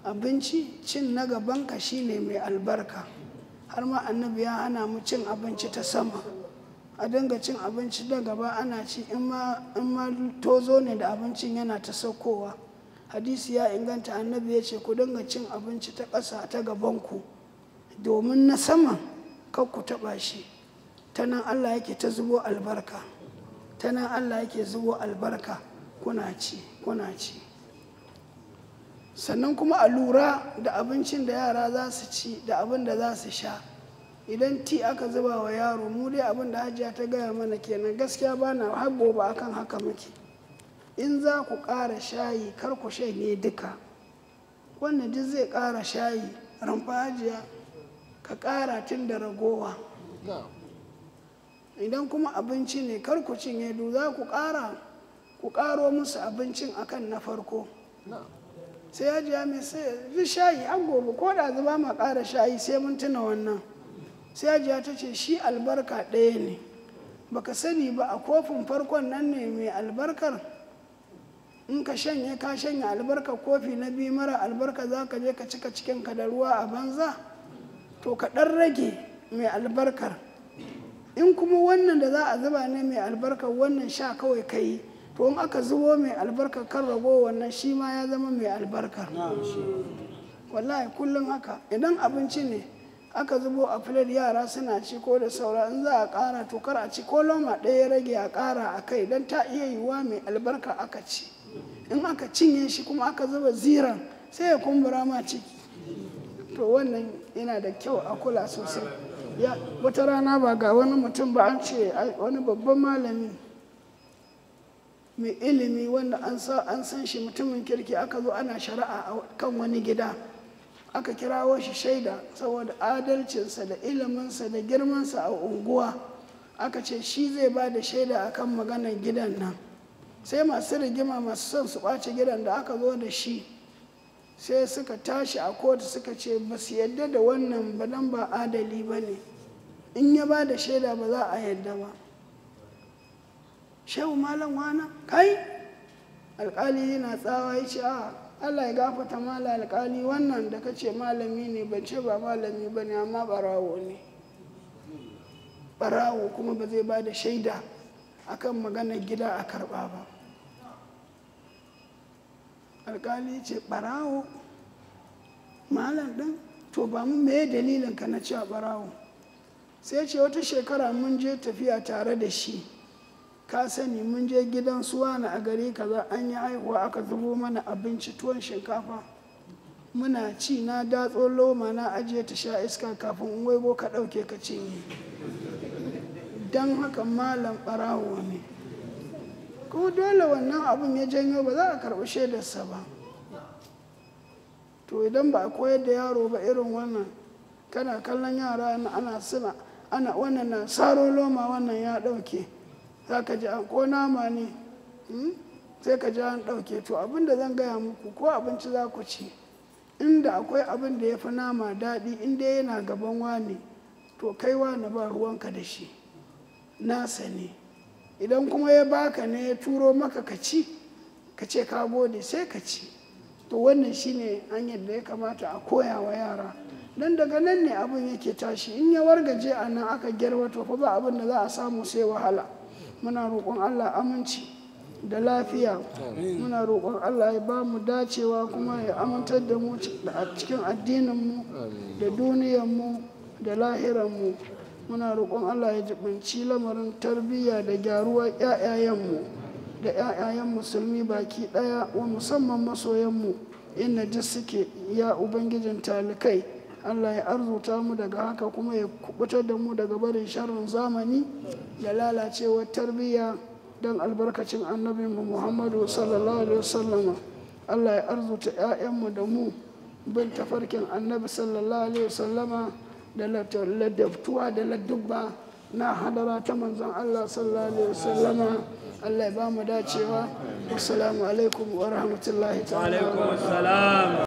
abinci cin na gabanka shine mai albarka har ma annabi ya hana mu cin abinci ta sama a dinga cin abinci da gaba ana ci in ma tozo ne da abincin yana ta saukowa hadisi ya inganta annabi ya ce ku dinga cin abinci ta ƙasa ta gabanku domin na saman kar ku taɓa shi ta nan allah yake ta zubo albarka ta nan allah yake zubo albarka kuna ci kuna ci sannan kuma a lura da abincin da yara za su ci da abin da za su sha idan ti aka zuba wa yaro mu dai abin da hajiya ta gaya mana kenan gaskiya ba na har gobe akan haka muke in za ku ƙara shayi kar ku shanye duka wanda duk zai ƙara shayi ramfa hajiya ka ƙara tun da ragowa idan kuma abinci ne kar ku cinye du za ku ƙara ku ƙaro musu abincin akan na farko sai hajiya mai sai shayi an gobe ko da zuba ma ƙara shayi sai mun tuna wannan sai hajiya ta ce shi albarka ɗaya ne baka sani ba a kofin farkon nan ne mai albarkar in ka shanye ka shanye albarkar kofi na biyu mara albarka za ka je ka cika cikinka da ruwa a banza to ka ɗan rage mai albarkar in kuma wannan da za a zuba ne mai albarkar wannan sha kawai ka yi to in aka zubo mai albarkar kan rago wannan shi ma ya zama mai albarkar wallahi kullum haka idan abinci ne aka zubo a filar yara suna ci ko da saura in za a ƙara to kar a ci ko loma ɗaya ya rage a ƙara a kai don ta iya yiwuwa mai albarka aka ci in aka cinye shi kuma aka zuba ziran sai ya kumbura ma ciki to wannan yana da kyau a kula sosai ya wata rana ba ga wani mutum ba an ce wani babban malami mai ilimi wanda an san shi mutumin kirki aka zo ana shari'a a kan wani gida aka kirawo shi shaida saboda adalcinsa da iliminsa da girmansa a unguwa aka ce shi zai ba da shaida akan maganar gidan nan sai masu rigima masu son su ɓace gidan da aka zo da shi sai suka tashi a kotu suka ce ba su yadda da wannan ba dan ba adali ba ne in ya ba da shaida ba za a yadda ba shehu malam wana kai alkali yana tsawa ya ce a allah ya gafata mala alkali wannan da ka ce malami ne ban ce ba malami ba ne amma barawo ne barawo kuma ba zai ba da shaida akan maganar gida a karba ba alkali ce barawo malam ɗin to ba mu meye dalilin ka na cewa barawo sai ce wata shekara mun je tafiya tare da shi ka sani mun je gidan suwana a gari kaza an yi haihuwa aka zubo mana abinci tuwon shinkafa muna ci na datso loma na ajiye ta sha iska kafin in waigo ka ɗauke ka cinye don haka malam ɓarawo ne kuma dole wannan abun ya janyo ba za a karɓi shaidarsa ba to idan ba a koyar da yaro ba irin wannan kana kallon yara ana suna ana wannan na saro loma wannan ya ɗauke za ka ji ko nama ne sai ka ji an ɗauke to abin da zan gaya muku ko abinci za ku ci inda akwai abin da ya fi nama daɗi inda yana gaban wani to kai wani ba ruwanka da shi nasa ne idan kuma ya baka ne ya turo maka ka ci ka ce ka gode sai ka ci to wannan shine hanyar da ya kamata a koya wa yara don daga nan ne abin yake tashi in ya wargaje a nan aka gyarwa to fa ba abin da za a samu sai wahala muna roƙon allah aminci da lafiya muna roƙon allah ya ba mu dacewa kuma ya amintar da mu a cikin addininmu da duniyanmu da lahiranmu muna roƙon allah ya jibinci lamarin tarbiyya da gyaruwar 'ya'yayenmu da 'ya'yayen musulmi baki ɗaya wa musamman masoyanmu inda duk suke ya ubangijin talikai allah ya arzuta mu daga haka kuma ya kubutar da mu daga barin sharrin zamani da lalacewar tarbiyya don albarkacin annabi mu muhammadu sallallahu alaihi wasallama allah ya arzuta 'ya'yanmu da mu bin tafarkin annabi sallallahu alaihi wasallama da ladabtuwa da ladubba na hadara ta manzon allah sallallahu alaihi wasallama allah ya ba mu dacewa wassalamu alaikum wa rahmatullahi ta'ala